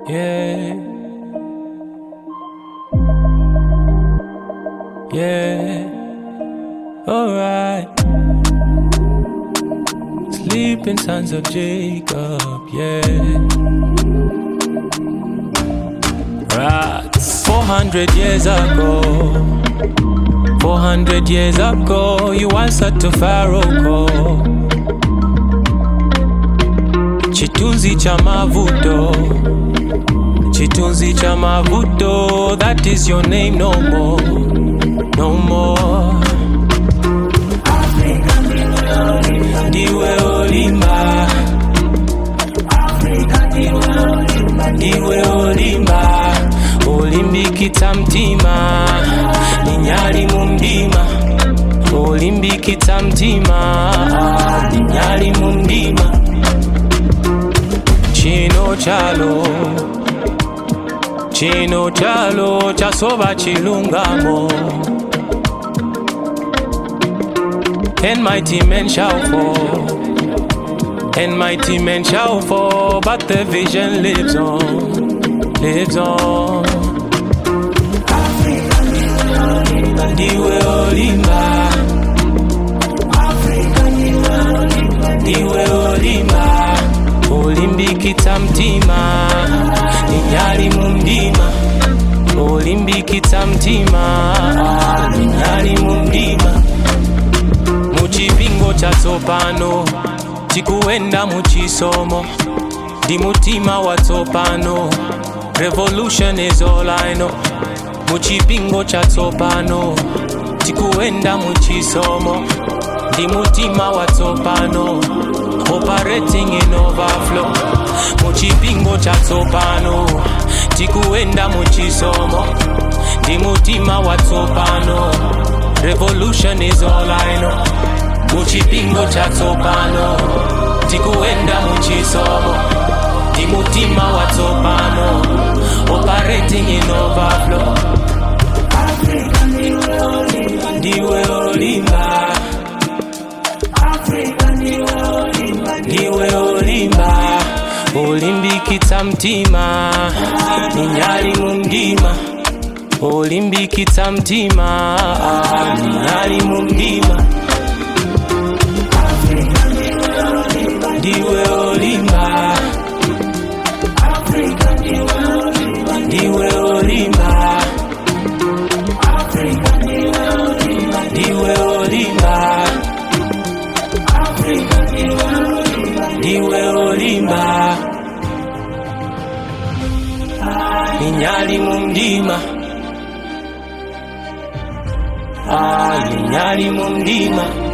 Yeah. Yeah. Alright. Sleeping sons of Jacob. Yeah. Right. 400 years ago. 400 years ago, you answered to Pharaoh call. Chitunzi cha mavuto. Chitunzi cha mavuto. That is your name no more. No more. Ndiwe olimba. Ndiwe olimba. Olimbikita mtima. Ninyali mu mdima. Olimbikita mtima. Ninyali mu mdima. Chino chalo. Chino chalo chasoba chilungamo. And mighty men shall fall. And mighty men shall fall, but the vision lives on, lives on. Ndiwe olimba, ndiwe olimba, olimbikita mtima, ninyali mu mdima, olimbikita mtima, ninyali mu mdima. muchipingo chatsopano tikuenda muchisomo ndi mutima watsopano revolution is all I know muchipingo chatsopano tikuenda muchisomo ndi mutima watsopano operating in overflow muchipingo chatsopano tikuenda muchisomo ndi mutima watsopano revolution is all I know muchipingo chatsopano tikuenda muchisomo ndi mutima watsopano operating in overflow ndiwe olimba ndiwe olimba olimbikitsa mtima ninyali mu mdima olimbikitsa mtima ninyali mu mdima ndiwe olimba ndiwe olimba ndiwe olimba ndiwe olimba ninyali mu mdima Ah, ninyali mu mdima